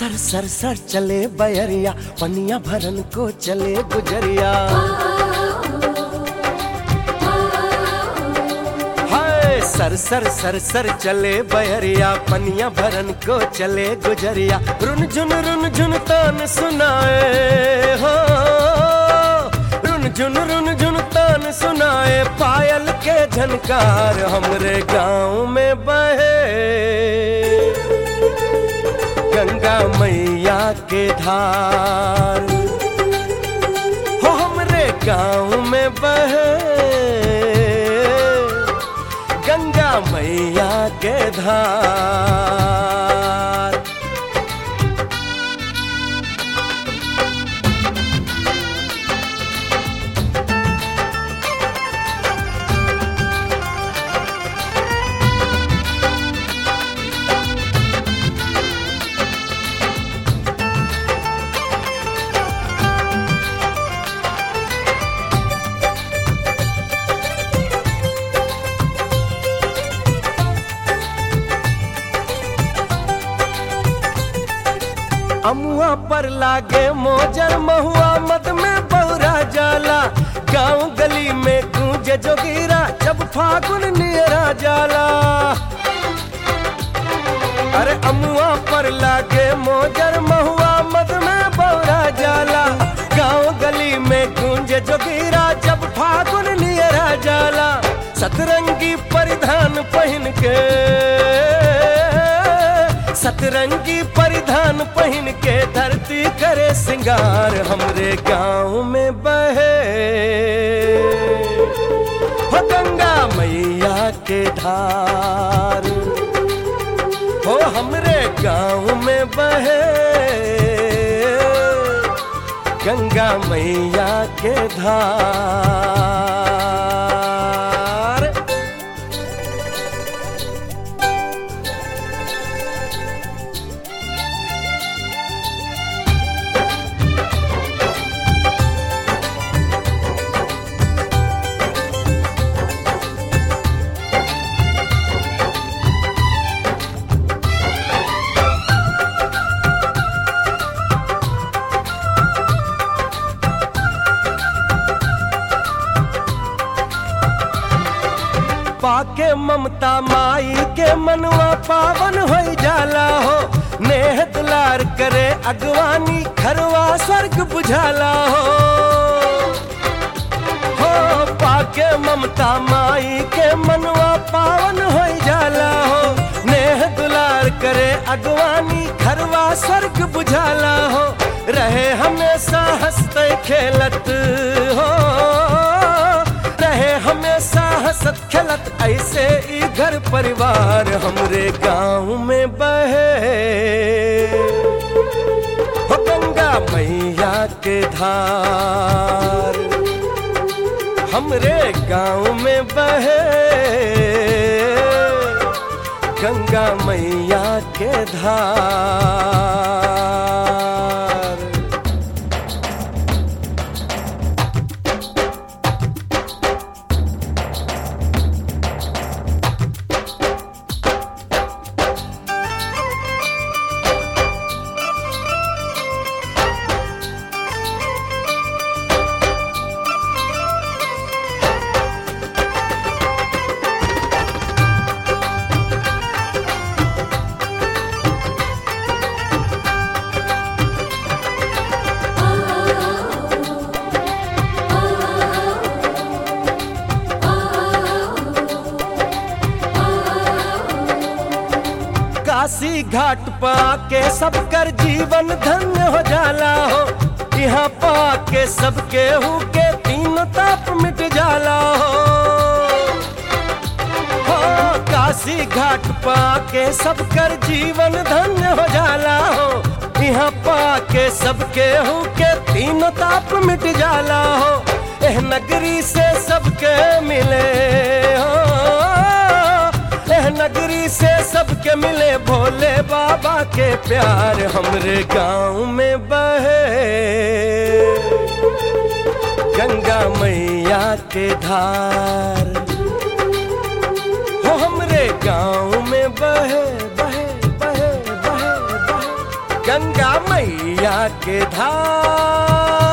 सर सर सर चले बयरिया पनिया भरन को चले गुजरिया हाय सर सर सर सर चले बयरिया पनिया भरन को चले गुजरिया रुन झुन रुन झुन तान सुनाए हो रुन झुन रुन झुन तान सुनाए पायल के झनकार हमरे गांव में बहे गंगा मैया के धार हो हमरे गांव में बहे गंगा मैया के धार अमुआ पर लागे मोजर महुआ मद में बौरा जाला गांव गली में गूंजे जोगीरा जब फागुन नियरा जाला अरे अमुआ पर लागे मोजर महुआ मद में बौरा जाला गांव गली में गूंजे जोगीरा जब फागुन नियरा जाला सतरंगी परिधान पहन के सतरंगी परिधान पहन के धरती करे सिंगार हमरे गांव में बहे हो गंगा मैया के धार हो हमरे गांव में बहे गंगा मैया के धार पाके ममता माई के मनवा पावन हो जाला हो नेह दुलार करे अगवानी खरवा स्वर्ग बुझाला हो हो पाके ममता माई के मनवा पावन हो जाला हो नेह दुलार करे अगवानी खरवा स्वर्ग बुझाला हो रहे हमेशा हंसते खेलत हो रहे हमेशा हंसत खेलत ऐसे ही घर परिवार हमरे गांव में बहे हो गंगा मैया के धार हमरे गांव में बहे गंगा मैया के धार काशी घाट पाके सब कर जीवन धन्य हो जाला हो यहाँ पाके सबके हु के तीन ताप मिट जाला हो हो काशी घाट पाके सब कर जीवन धन्य हो जाला हो यहाँ पाके सबके हु के तीन ताप मिट जाला हो एह नगरी से सबके मिले हो एह नगरी से सबके मिले भोले बाबा के प्यार हमरे गांव में बहे गंगा मैया के धार हो हमरे गांव में बहे बहे बहे बहे बहे गंगा मैया के धाम